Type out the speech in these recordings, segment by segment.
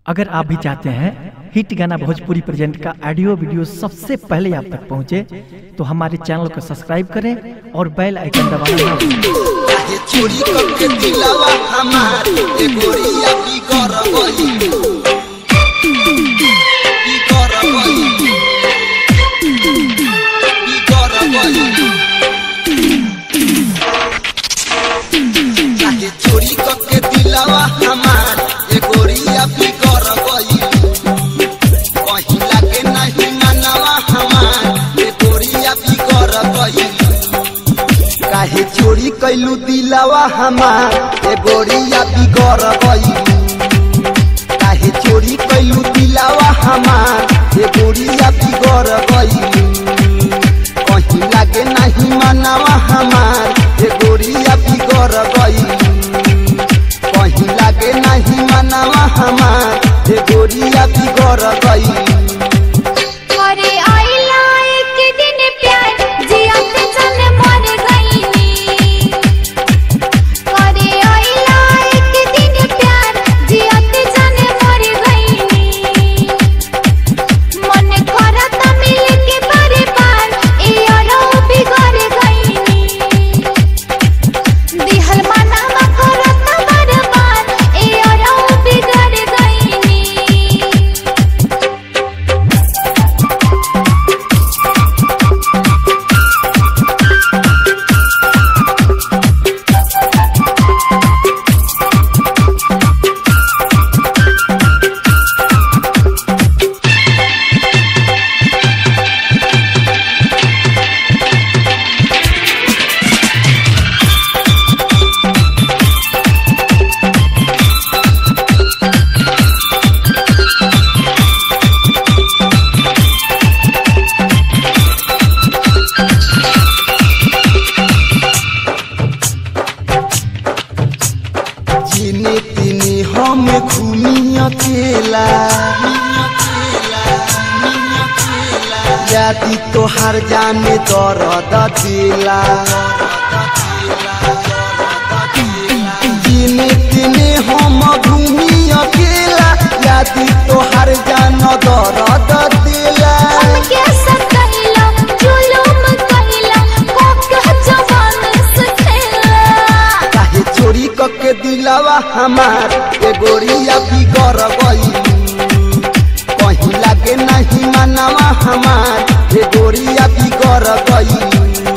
अगर आप भी चाहते हैं हिट गाना भोजपुरी प्रेजेंट का ऑडियो वीडियो सबसे पहले आप तक पहुंचे तो हमारे चैनल को सब्सक्राइब करें और बेल आइकन दबाना ना भूलें। काहे चोरी करके दिलावा हमार ए गोरिया की कर गई की कर गई की कर गई काहे चोरी करके दिलावा हमार ए गोरिया की कर गई कहीं लागे नहीं मनवा हमार ए गोरिया की कर गई काहे चोरी कैलू दिलावा हमार ए गोरिया बिगड़ गई काहे चोरी कैलू दिलावा हमार ए गोरिया बिगड़ गई कहीं लागे नहीं मनावा हमार ए गोरिया बिगड़ गई कहीं लागे नहीं मनावा हमार ए गोरिया बिगड़ गई अरे आइला एक दिन प्यार जियत जन मर गईनी अरे आइला एक दिन प्यार जियत जन मर गईनी मन करत मिल के बारे बार ए अरो बिगड़ गईनी दिहल मनावा करत बार बार ए अरो बिगड़ गईनी जिने तिने हम घूमी अकेला यादी तोहार जाने दर्द दिला जिने तिने हम घूमी अकेला यादी तोहार जान दर्द दिला हमके सताइला जुलुम कइला कोक जवान सखेला काहे चोरी कके दिलावा हमार ए गोरिया बिगड़ गई कहीं लागे नहीं मनावा हमार ए गोरिया बिगड़ गई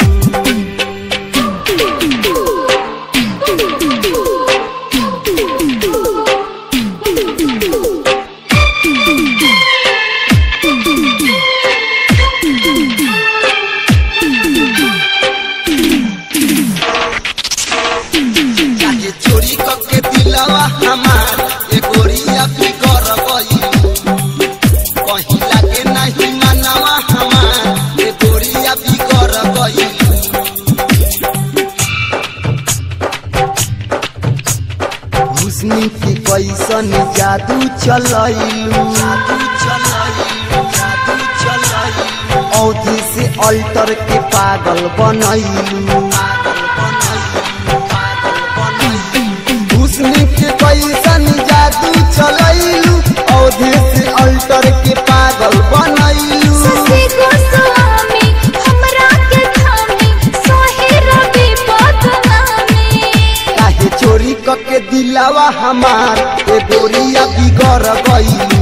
काहे चोरी कके दिलावा हमार ए गोरिया बिगड़ गई कहीं लागे नहीं मनावा हमार ए गोरिया बिगड़ गई हुस्नी की कैसन जादू चलैलू जादू चलैलू जादू चलैलू औधी से अल्टर के पागल बनैलू हुस्नी के कैसन जादू चलैलू औधी से अल्टर के पागल बनैलू ससे गोस्वामी हमरा के थामी सोहे रवि बदनामी काहे चोरी कके दिलावा हमार ए गोरिया बिगड़ गई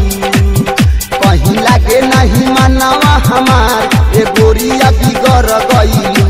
कहीं लागे नहीं मनावा हमार ए गोरिया बिगड़ गई